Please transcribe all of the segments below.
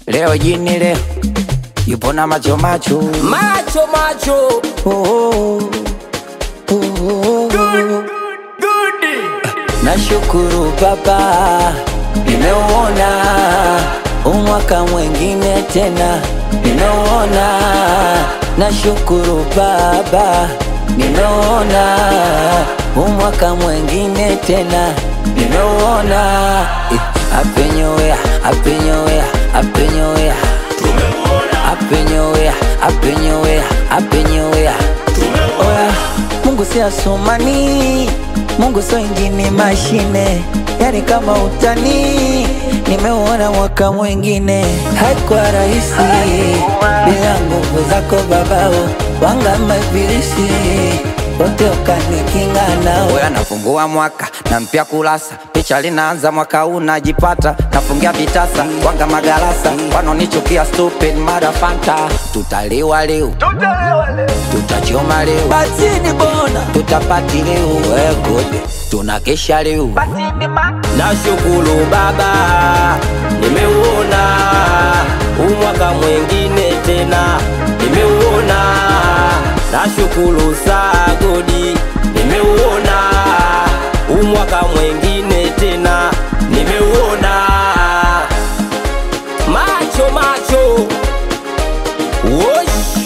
Leo jini leo yupo na macho macho macho macho oh, oh, oh, oh, oh. Nashukuru Baba, nimeuona umwaka mwengine tena, nimeuona. Nashukuru Baba, nimeuona umwaka mwengine tena, nimeuona. Eh, Happy New Year, Happy New Year, Happy New Year. Happy New Year, Happy New Year, Happy New Year. Oya, Mungu si asumani, Mungu so ingini mashine, yani kama utani. Nimeuona mwaka mwingine, haikuwa rahisi bila nguvu zako babao, wanga mabilisi wote ukanikinga nao. Oya, nafungua mwaka na mpya kurasa, picha linaanza mwaka huu najipata, nafungia vitasa wanga magarasa, wanonichukia stupid mara fanta, tutaliwa leo tutachoma leo batini bona tutapati leo wegode tunakesha leo nashukuru baba nimeuona umwaka mwengine tena nimeuona nashukuru sagodi nimeuona umwaka mwengine tena nimeuona macho macho Wosh.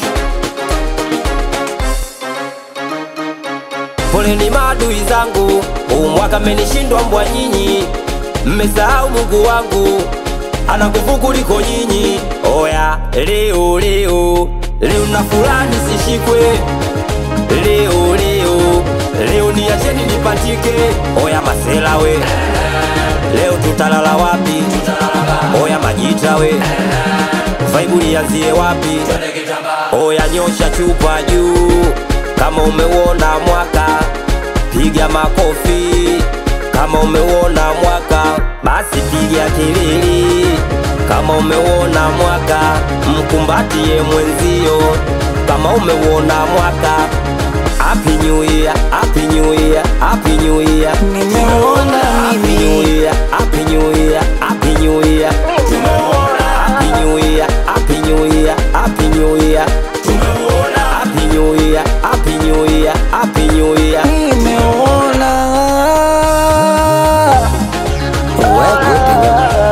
Poleni maadui zangu, huu mwaka mmenishindwa mbwa nyinyi, mmesahau Mungu wangu ana nguvu kuliko nyinyi. Oya, leo leo leo na fulani sishikwe, leo leo leo niacheni nipatike. Oya masela we, leo tutalala wapi? Oya majita we, vaibu lianzie wapi? Oya nyosha chupa juu kama umeuona mwaka, piga makofi. Kama umeuona mwaka, basi piga kelele. Kama umeuona mwaka, mkumbatie mwenzio. Kama umeuona mwaka, happy new year, happy new year, happy new year. Nimeuona Happy mimi. new year, happy new year, happy new year. Happy new year, happy new year, happy new year. Happy new year, happy new year, happy new year. nimeona wegode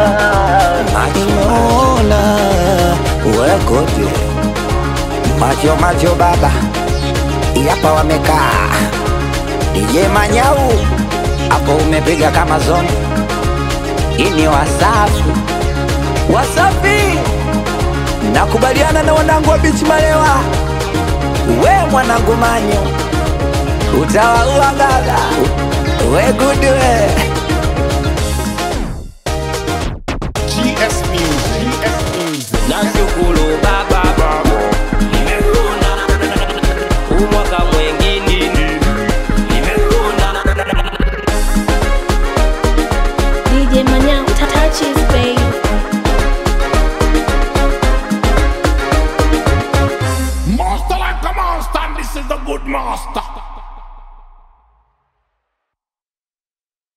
nimeona wegode macho macho baba yapa wamekaa DJ Manyau hapo umepiga kama zoni ini wasafi wasafi nakubaliana na wanangu wa bichi malewa we mwanangu manyo utawaua gaga we good we